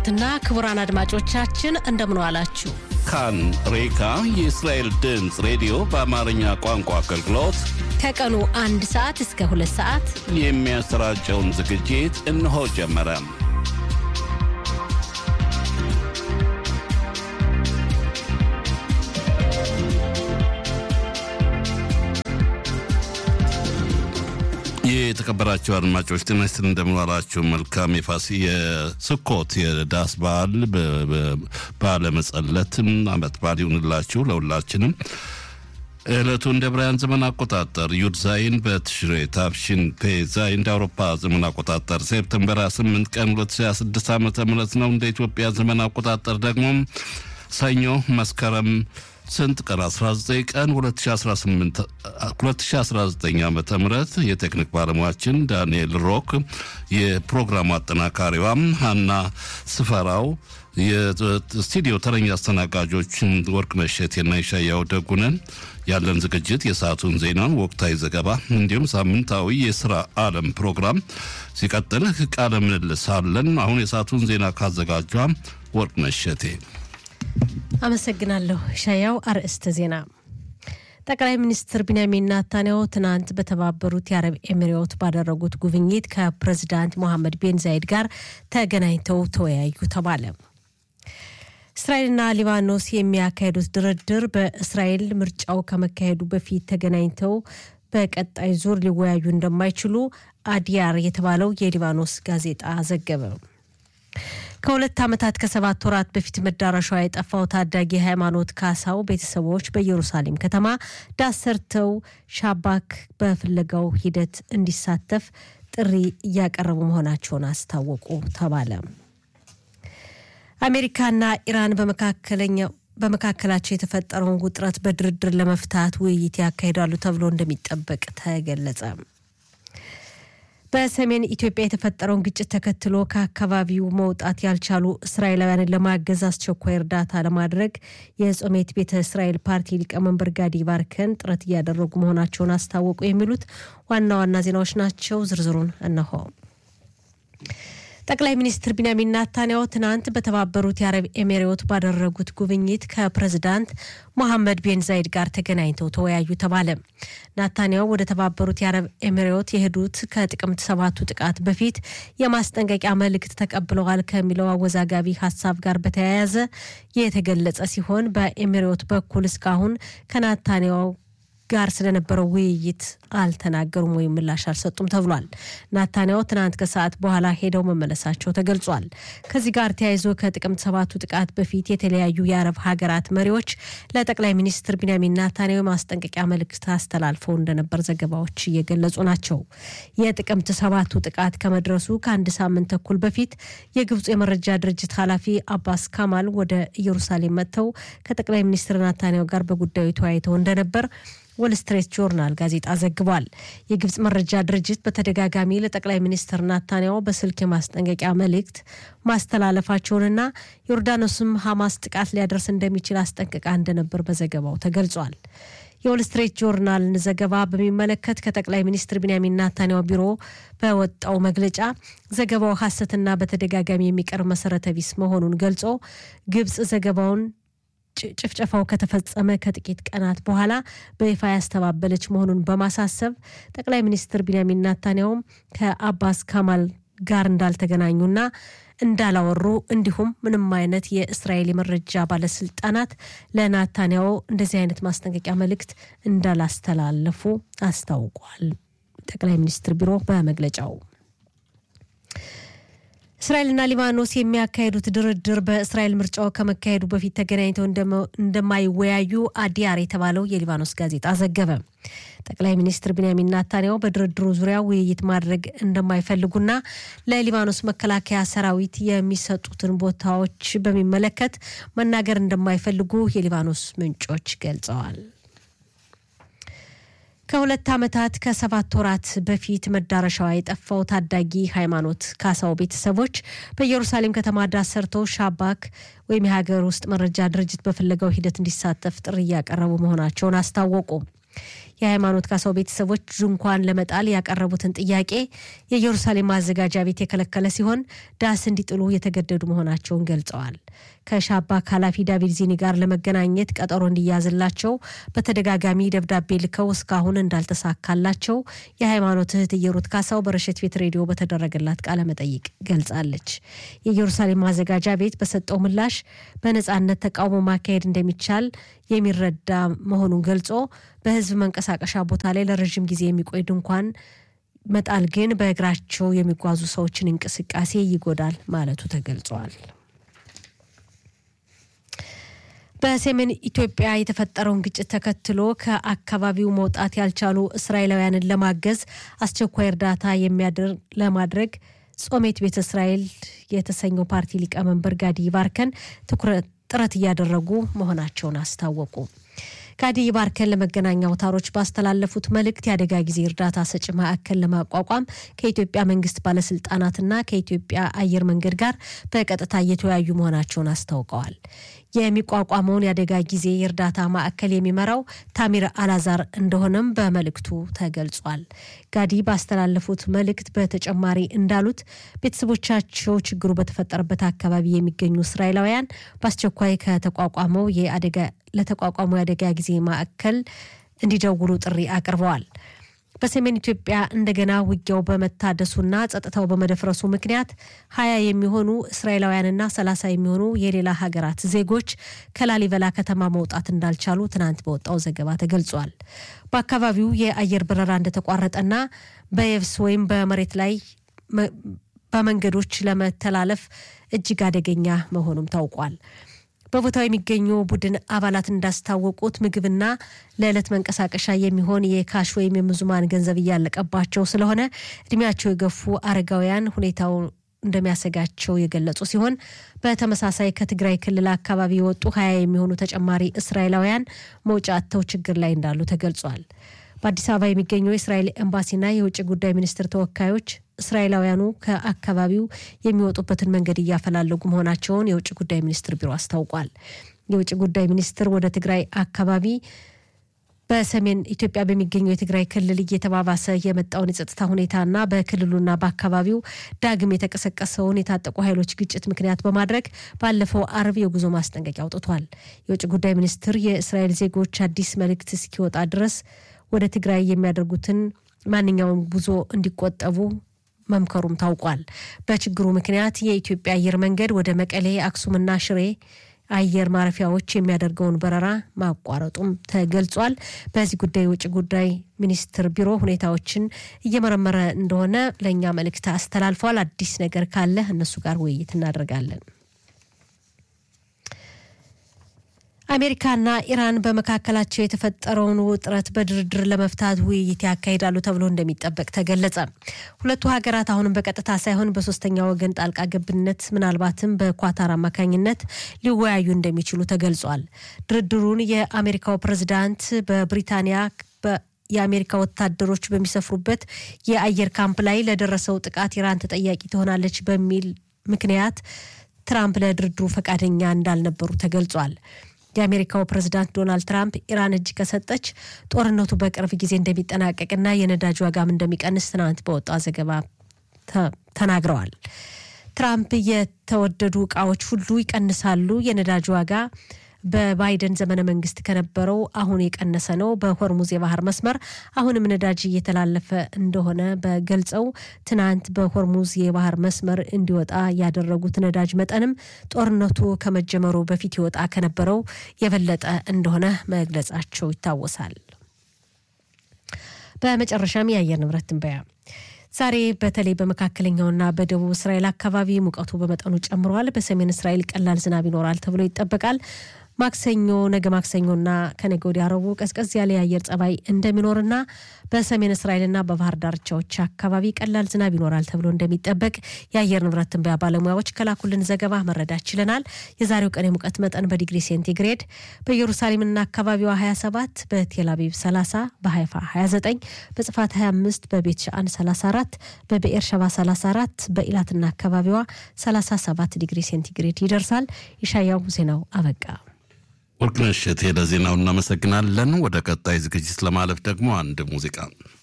ክቡራትና ክቡራን አድማጮቻችን እንደምን ዋላችሁ። ካን ሬካ የእስራኤል ድምፅ ሬዲዮ በአማርኛ ቋንቋ አገልግሎት ከቀኑ አንድ ሰዓት እስከ ሁለት ሰዓት የሚያሰራጨውን ዝግጅት እነሆ ጀመረ። የተከበራችሁ አድማጮች ጤና ይስጥልኝ፣ እንደምንዋላችሁ። መልካም የፋሲ የስኮት የዳስ በዓል ባለመጸለት አመት በዓል ይሁንላችሁ ለሁላችንም። ዕለቱ እንደ ብርሃን ዘመን አቆጣጠር ዩድ ዛይን በትሽሬ ታፍሽን ፔ ዛይ እንደ አውሮፓ ዘመን አቆጣጠር ሴፕተምበር 8 ቀን 2026 ዓ ም ነው። እንደ ኢትዮጵያ ዘመን አቆጣጠር ደግሞ ሰኞ መስከረም ስንት ቀን 19 ቀን 2018 2019 ዓ ም የቴክኒክ ባለሙያችን ዳንኤል ሮክ፣ የፕሮግራሙ አጠናካሪዋም ሀና ስፈራው፣ የስቱዲዮ ተረኛ አስተናጋጆች ወርቅ መሸቴና ይሻያው ደጉነን። ያለን ዝግጅት የሰዓቱን ዜና፣ ወቅታዊ ዘገባ እንዲሁም ሳምንታዊ የስራ ዓለም ፕሮግራም ሲቀጥል ቃለ ምልልስ አለን። አሁን የሰዓቱን ዜና ካዘጋጇ ወርቅ መሸቴ አመሰግናለሁ። ሻያው አርዕስተ ዜና ጠቅላይ ሚኒስትር ቢንያሚን ናታንያሁ ትናንት በተባበሩት የአረብ ኤሚሬት ባደረጉት ጉብኝት ከፕሬዚዳንት ሞሐመድ ቤን ዛይድ ጋር ተገናኝተው ተወያዩ ተባለ። እስራኤልና ሊባኖስ የሚያካሄዱት ድርድር በእስራኤል ምርጫው ከመካሄዱ በፊት ተገናኝተው በቀጣይ ዙር ሊወያዩ እንደማይችሉ አዲያር የተባለው የሊባኖስ ጋዜጣ ዘገበ። ከሁለት ዓመታት ከሰባት ወራት በፊት መዳረሻዋ የጠፋው ታዳጊ ሃይማኖት ካሳው ቤተሰቦች በኢየሩሳሌም ከተማ ዳስ ሰርተው ሻባክ በፍለጋው ሂደት እንዲሳተፍ ጥሪ እያቀረቡ መሆናቸውን አስታወቁ ተባለ። አሜሪካና ኢራን በመካከለኛው በመካከላቸው የተፈጠረውን ውጥረት በድርድር ለመፍታት ውይይት ያካሂዳሉ ተብሎ እንደሚጠበቅ ተገለጸ። በሰሜን ኢትዮጵያ የተፈጠረውን ግጭት ተከትሎ ከአካባቢው መውጣት ያልቻሉ እስራኤላውያንን ለማገዝ አስቸኳይ እርዳታ ለማድረግ የጾሜት ቤተ እስራኤል ፓርቲ ሊቀመንበር ጋዲ ባርከን ጥረት እያደረጉ መሆናቸውን አስታወቁ። የሚሉት ዋና ዋና ዜናዎች ናቸው። ዝርዝሩን እነሆ። ጠቅላይ ሚኒስትር ቢንያሚን ናታንያሁ ትናንት በተባበሩት የአረብ ኤሚሬት ባደረጉት ጉብኝት ከፕሬዝዳንት ሞሐመድ ቤን ዛይድ ጋር ተገናኝተው ተወያዩ ተባለ። ናታንያሁ ወደ ተባበሩት የአረብ ኤሚሬት የሄዱት ከጥቅምት ሰባቱ ጥቃት በፊት የማስጠንቀቂያ መልእክት ተቀብለዋል ከሚለው አወዛጋቢ ሀሳብ ጋር በተያያዘ የተገለጸ ሲሆን በኤሚሬት በኩል እስካሁን ከናታንያሁ ጋር ስለነበረው ውይይት አልተናገሩም ወይም ምላሽ አልሰጡም ተብሏል። ናታንያሁ ትናንት ከሰዓት በኋላ ሄደው መመለሳቸው ተገልጿል። ከዚህ ጋር ተያይዞ ከጥቅምት ሰባቱ ጥቃት በፊት የተለያዩ የአረብ ሀገራት መሪዎች ለጠቅላይ ሚኒስትር ቢንያሚን ናታንያሁ ማስጠንቀቂያ መልእክት አስተላልፈው እንደነበር ዘገባዎች እየገለጹ ናቸው። የጥቅምት ሰባቱ ጥቃት ከመድረሱ ከአንድ ሳምንት ተኩል በፊት የግብፁ የመረጃ ድርጅት ኃላፊ አባስ ካማል ወደ ኢየሩሳሌም መጥተው ከጠቅላይ ሚኒስትር ናታንያሁ ጋር በጉዳዩ ተወያይተው እንደነበር ወል ስትሬት ጆርናል ጋዜጣ ዘግቧል። የግብፅ መረጃ ድርጅት በተደጋጋሚ ለጠቅላይ ሚኒስትር ናታንያሁ በስልክ የማስጠንቀቂያ መልእክት ማስተላለፋቸውንና ዮርዳኖስም ሐማስ ጥቃት ሊያደርስ እንደሚችል አስጠንቅቃ እንደነበር በዘገባው ተገልጿል። የወል ስትሬት ጆርናልን ዘገባ በሚመለከት ከጠቅላይ ሚኒስትር ቢንያሚን ናታንያሁ ቢሮ በወጣው መግለጫ ዘገባው ሐሰትና በተደጋጋሚ የሚቀርብ መሰረተ ቢስ መሆኑን ገልጾ ግብፅ ዘገባውን ጭፍጨፋው ከተፈጸመ ከጥቂት ቀናት በኋላ በይፋ ያስተባበለች መሆኑን በማሳሰብ ጠቅላይ ሚኒስትር ቢንያሚን ናታንያሁም ከአባስ ካማል ጋር እንዳልተገናኙና እንዳላወሩ እንዲሁም ምንም አይነት የእስራኤል የመረጃ ባለስልጣናት ለናታንያሁ እንደዚህ አይነት ማስጠንቀቂያ መልእክት እንዳላስተላለፉ አስታውቋል። ጠቅላይ ሚኒስትር ቢሮ በመግለጫው እስራኤልና ሊባኖስ የሚያካሄዱት ድርድር በእስራኤል ምርጫው ከመካሄዱ በፊት ተገናኝተው እንደማይወያዩ አዲያር የተባለው የሊባኖስ ጋዜጣ ዘገበ። ጠቅላይ ሚኒስትር ቢንያሚን ናታንያሁ በድርድሩ ዙሪያ ውይይት ማድረግ እንደማይፈልጉና ለሊባኖስ መከላከያ ሰራዊት የሚሰጡትን ቦታዎች በሚመለከት መናገር እንደማይፈልጉ የሊባኖስ ምንጮች ገልጸዋል። ከሁለት ዓመታት ከሰባት ወራት በፊት መዳረሻዋ የጠፋው ታዳጊ ሃይማኖት ካሳው ቤተሰቦች በኢየሩሳሌም ከተማ ዳስ ሰርተው ሻባክ ወይም የሀገር ውስጥ መረጃ ድርጅት በፍለጋው ሂደት እንዲሳተፍ ጥሪ እያቀረቡ መሆናቸውን አስታወቁ። የሃይማኖት ካሳው ቤተሰቦች ድንኳን ለመጣል ያቀረቡትን ጥያቄ የኢየሩሳሌም ማዘጋጃ ቤት የከለከለ ሲሆን ዳስ እንዲጥሉ የተገደዱ መሆናቸውን ገልጸዋል። ከሻባክ ኃላፊ ዳቪድ ዚኒ ጋር ለመገናኘት ቀጠሮ እንዲያዝላቸው በተደጋጋሚ ደብዳቤ ልከው እስካሁን እንዳልተሳካላቸው የሃይማኖት እህት እየሩት ካሳው በረሸት ቤት ሬዲዮ በተደረገላት ቃለ መጠይቅ ገልጻለች። የኢየሩሳሌም ማዘጋጃ ቤት በሰጠው ምላሽ በነጻነት ተቃውሞ ማካሄድ እንደሚቻል የሚረዳ መሆኑን ገልጾ በህዝብ መንቀሳቀሻ ቦታ ላይ ለረዥም ጊዜ የሚቆይ ድንኳን መጣል ግን በእግራቸው የሚጓዙ ሰዎችን እንቅስቃሴ ይጎዳል ማለቱ ተገልጿል። በሰሜን ኢትዮጵያ የተፈጠረውን ግጭት ተከትሎ ከአካባቢው መውጣት ያልቻሉ እስራኤላውያንን ለማገዝ አስቸኳይ እርዳታ ለማድረግ ጾሜት ቤተ እስራኤል የተሰኘው ፓርቲ ሊቀመንበር ጋዲ ባርከን ጥረት እያደረጉ መሆናቸውን አስታወቁ። ጋዲ ባርከን ለመገናኛ አውታሮች ባስተላለፉት መልእክት የአደጋ ጊዜ እርዳታ ሰጪ ማዕከል ለማቋቋም ከኢትዮጵያ መንግስት ባለስልጣናትና ከኢትዮጵያ አየር መንገድ ጋር በቀጥታ እየተወያዩ መሆናቸውን አስታውቀዋል። የሚቋቋመውን የአደጋ ጊዜ የእርዳታ ማዕከል የሚመራው ታሚር አላዛር እንደሆነም በመልእክቱ ተገልጿል። ጋዲ ባስተላለፉት መልእክት በተጨማሪ እንዳሉት ቤተሰቦቻቸው ችግሩ በተፈጠረበት አካባቢ የሚገኙ እስራኤላውያን በአስቸኳይ ከተቋቋመው የአደጋ ለተቋቋመው የአደጋ ጊዜ ማዕከል እንዲደውሉ ጥሪ አቅርበዋል። በሰሜን ኢትዮጵያ እንደገና ውጊያው በመታደሱና ጸጥታው በመደፍረሱ ምክንያት ሀያ የሚሆኑ እስራኤላውያንና ሰላሳ የሚሆኑ የሌላ ሀገራት ዜጎች ከላሊበላ ከተማ መውጣት እንዳልቻሉ ትናንት በወጣው ዘገባ ተገልጿል። በአካባቢው የአየር በረራ እንደተቋረጠና በየብስ ወይም በመሬት ላይ በመንገዶች ለመተላለፍ እጅግ አደገኛ መሆኑም ታውቋል። በቦታው የሚገኙ ቡድን አባላት እንዳስታወቁት ምግብና ለዕለት መንቀሳቀሻ የሚሆን የካሽ ወይም የምዙማን ገንዘብ እያለቀባቸው ስለሆነ እድሜያቸው የገፉ አረጋውያን ሁኔታው እንደሚያሰጋቸው የገለጹ ሲሆን በተመሳሳይ ከትግራይ ክልል አካባቢ የወጡ ሀያ የሚሆኑ ተጨማሪ እስራኤላውያን መውጫ አጥተው ችግር ላይ እንዳሉ ተገልጿል። በአዲስ አበባ የሚገኘው የእስራኤል ኤምባሲና የውጭ ጉዳይ ሚኒስትር ተወካዮች እስራኤላውያኑ ከአካባቢው የሚወጡበትን መንገድ እያፈላለጉ መሆናቸውን የውጭ ጉዳይ ሚኒስትር ቢሮ አስታውቋል። የውጭ ጉዳይ ሚኒስትር ወደ ትግራይ አካባቢ በሰሜን ኢትዮጵያ በሚገኘው የትግራይ ክልል እየተባባሰ የመጣውን የጸጥታ ሁኔታና በክልሉና በአካባቢው ዳግም የተቀሰቀሰውን የታጠቁ ኃይሎች ግጭት ምክንያት በማድረግ ባለፈው አርብ የጉዞ ማስጠንቀቂያ አውጥቷል። የውጭ ጉዳይ ሚኒስትር የእስራኤል ዜጎች አዲስ መልእክት እስኪወጣ ድረስ ወደ ትግራይ የሚያደርጉትን ማንኛውም ጉዞ እንዲቆጠቡ መምከሩም ታውቋል። በችግሩ ምክንያት የኢትዮጵያ አየር መንገድ ወደ መቀሌ፣ አክሱምና ሽሬ አየር ማረፊያዎች የሚያደርገውን በረራ ማቋረጡም ተገልጿል። በዚህ ጉዳይ የውጭ ጉዳይ ሚኒስትር ቢሮ ሁኔታዎችን እየመረመረ እንደሆነ ለእኛ መልእክት አስተላልፏል። አዲስ ነገር ካለ እነሱ ጋር ውይይት እናደርጋለን። አሜሪካና ኢራን በመካከላቸው የተፈጠረውን ውጥረት በድርድር ለመፍታት ውይይት ያካሂዳሉ ተብሎ እንደሚጠበቅ ተገለጸ። ሁለቱ ሀገራት አሁንም በቀጥታ ሳይሆን በሶስተኛ ወገን ጣልቃ ገብነት ምናልባትም በኳታር አማካኝነት ሊወያዩ እንደሚችሉ ተገልጿል። ድርድሩን የአሜሪካው ፕሬዝዳንት በብሪታንያ የአሜሪካ ወታደሮች በሚሰፍሩበት የአየር ካምፕ ላይ ለደረሰው ጥቃት ኢራን ተጠያቂ ትሆናለች በሚል ምክንያት ትራምፕ ለድርድሩ ፈቃደኛ እንዳልነበሩ ተገልጿል። የአሜሪካው ፕሬዝዳንት ዶናልድ ትራምፕ ኢራን እጅ ከሰጠች ጦርነቱ በቅርብ ጊዜ እንደሚጠናቀቅና የነዳጅ ዋጋም እንደሚቀንስ ትናንት በወጣ ዘገባ ተናግረዋል። ትራምፕ የተወደዱ እቃዎች ሁሉ ይቀንሳሉ፣ የነዳጅ ዋጋ በባይደን ዘመነ መንግስት ከነበረው አሁን የቀነሰ ነው። በሆርሙዝ የባህር መስመር አሁንም ነዳጅ እየተላለፈ እንደሆነ በገልጸው ትናንት በሆርሙዝ የባህር መስመር እንዲወጣ ያደረጉት ነዳጅ መጠንም ጦርነቱ ከመጀመሩ በፊት ይወጣ ከነበረው የበለጠ እንደሆነ መግለጻቸው ይታወሳል። በመጨረሻም የአየር ንብረት ትንበያ ዛሬ በተለይ በመካከለኛውና በደቡብ እስራኤል አካባቢ ሙቀቱ በመጠኑ ጨምሯል። በሰሜን እስራኤል ቀላል ዝናብ ይኖራል ተብሎ ይጠበቃል። ማክሰኞ ነገ ማክሰኞና ከነገ ወዲያ ረቡዕ ቀዝቀዝ ያለ የአየር ጸባይ እንደሚኖርና በሰሜን እስራኤልና በባህር ዳርቻዎች አካባቢ ቀላል ዝናብ ይኖራል ተብሎ እንደሚጠበቅ የአየር ንብረት ትንበያ ባለሙያዎች ከላኩልን ዘገባ መረዳት ችለናል። የዛሬው ቀን የሙቀት መጠን በዲግሪ ሴንቲግሬድ በኢየሩሳሌምና አካባቢዋ 27፣ በቴል አቪቭ 30፣ በሃይፋ 29፣ በጽፋት 25፣ በቤት ሻአን 34፣ በብኤር ሸባ 34፣ በኢላትና አካባቢዋ 37 ዲግሪ ሴንቲግሬድ ይደርሳል። የሻያው ዜናው አበቃ። ወርቅነሽ እሸቴ ለዜናው እናመሰግናለን። ወደ ቀጣይ ዝግጅት ለማለፍ ደግሞ አንድ ሙዚቃ